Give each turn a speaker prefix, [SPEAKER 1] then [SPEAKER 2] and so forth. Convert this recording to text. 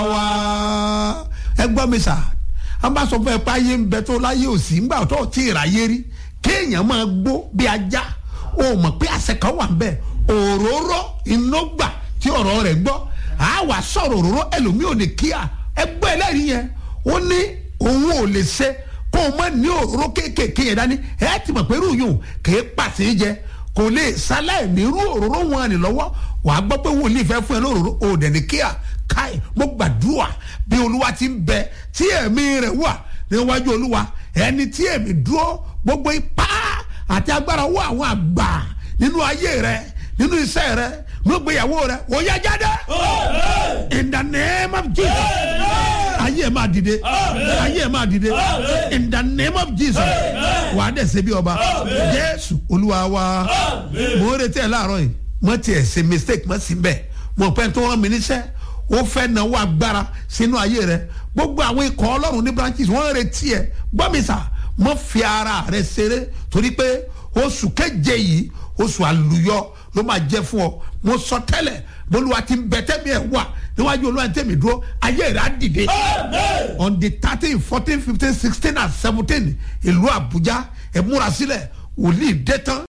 [SPEAKER 1] wá ẹ gbọ́ mi sà á bá sọ fún ẹ pé ayé ń bẹ tó láyé òsì ńgbà tó tí ì ráyé rí kéèyàn máa gbó bí ajá o mọ̀ pé àṣẹ kan wà ń bẹ̀ òróró iná gbà tí ọ̀rọ̀ rẹ̀ gbọ́ á wà sọ̀rọ̀ òróró ẹlòmíì ò lè kíá ẹ gbọ́ ẹlẹ́rìí yẹn ó ní òun ò lè ṣe kó o má ní òróró kéékèèké yẹn dání ẹ ti mọ̀ pé irú yòó kì í pàṣẹ jẹ kò lè sáláì ní irú òróró wọn ni lọ́wọ́ wàá gbọ́ pé wòlíì fẹ́ fún ẹ lóróró ò dẹ̀ ní kíá káì mo gbàdúrà bí olúwa ti ń bẹ tí ẹ̀mí rẹ̀ wà níwájú olúwa ẹni tí ẹ̀mí dúró gbogbo ipá àti agbára wọ àwọn àgbà nínú ayé rẹ nínú iṣẹ́ rẹ nínú ìgbéyàwó rẹ ó yá jáde in the name of jesus ayé ẹ máa dìde ayé ẹ máa dìde in the name of jesus wà á dẹ̀ ṣe bí ọba jésù olúwa wa mo ń retí ẹ láàárọ̀ yìí mo tiẹ̀ ṣe mistake mo sì bẹ̀ mo pẹ́ tó rán mi níṣẹ́ ó fẹ́ náwó agbára sínú ayé rẹ gbogbo àwọn ikọ̀ ọlọ́run ní branches wọ́n retí ẹ gbọ́ mi sà mọ́ fi ara rẹ ṣeré torí pé oṣù keje yìí oṣù àlùyọ ló máa jẹ́ fún ọ mo sọ tẹ́lẹ̀ bolúwa ti ń bẹ tẹ́mi ẹ̀ wà níwájú olúwa ní tẹ́mi dúró ayé rẹ̀ á dìde on the thirteen fourteen fifteen sixteen and seventeen ìlú àbújá ẹ̀ múra sílẹ̀ wòlíì dé tán